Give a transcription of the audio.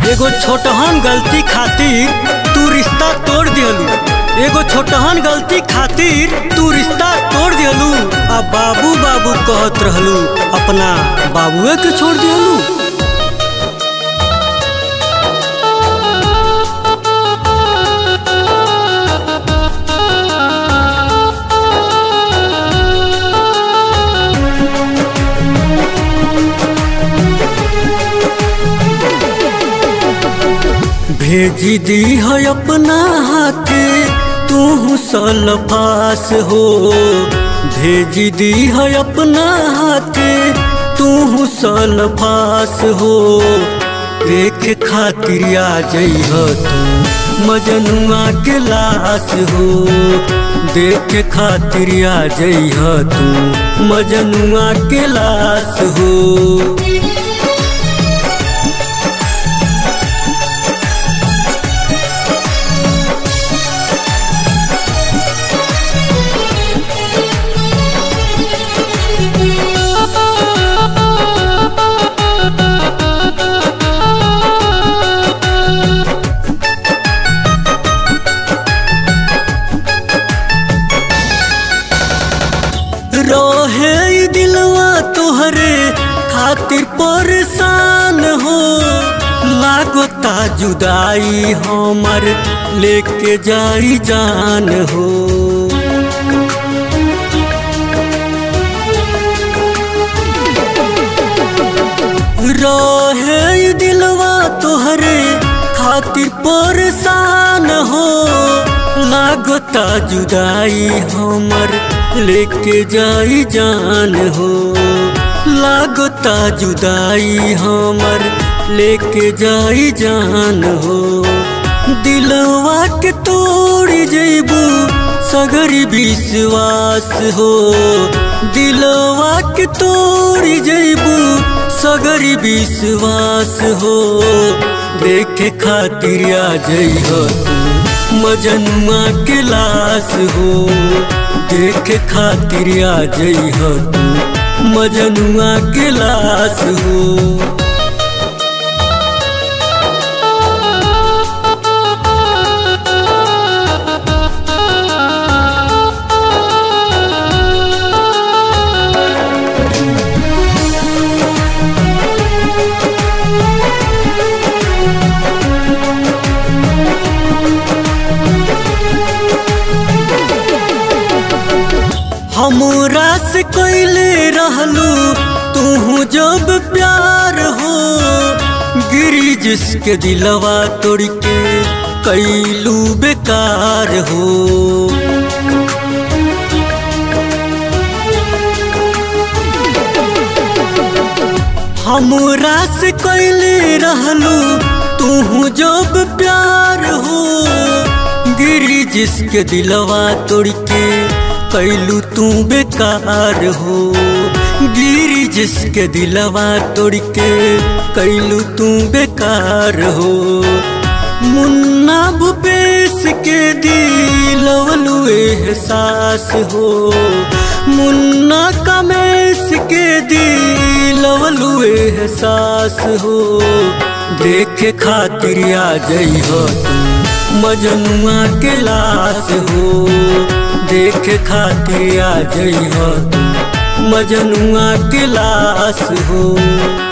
एगो छोटहन गलती खातिर तू रिश्ता तोड़ दिहलू एगो छोटहन गलती खातिर तू रिश्ता तोड़ दिहलू आ बाबू बाबू कहत रहलू अपना बाबुए के छोड़ दिहलू भेजी दी है अपना हाथे तू सलफास हो भेजी दी है अपना हाथे तू सलफास हो देख खातिर आ जइह तू मजनुआ के लाश हो देख खातिर आ जइह तू मजनुआ के लाश हो रहे ई दिलवा तोहरे खातिर परेशान हो लागता जुदाई हमर लेके जाई जान हो रहे ई दिलवा तोहरे खातिर परेशान हो लागता जुदाई हमर लेके जाई जान हो लागता जुदाई हमर लेके जाई जान हो दिलवा के तोड़ जैबू सगरी विश्वास हो दिलवा के तोड़ जैबू सगरी विश्वास हो देखे खातिर आ जइह तू मजनुआ के लाश हो देख खातिर आ जइह तू मजनुआ के लाश हो हमरा से कैले रहलू तू जब प्यार हो गिरी जिसके दिलवा तोड़ के कैलू बेकार हो हमरा से कैले रहलू तू जब प्यार हो गिरी जिसके दिलवा तोड़ के कैलू तू बेकार हो गिरी जिसके दिलवा तोड़ के कैलू तू बेकार हो मुन्ना भूपेश के दिलवलू एहसास हो मुन्ना कमेश के दिलवलू एहसास हो देखे खातिर आ जइह तू मजनुआ के लाश हो देख खातिर आ जइह तू मजनुआ के लाश हो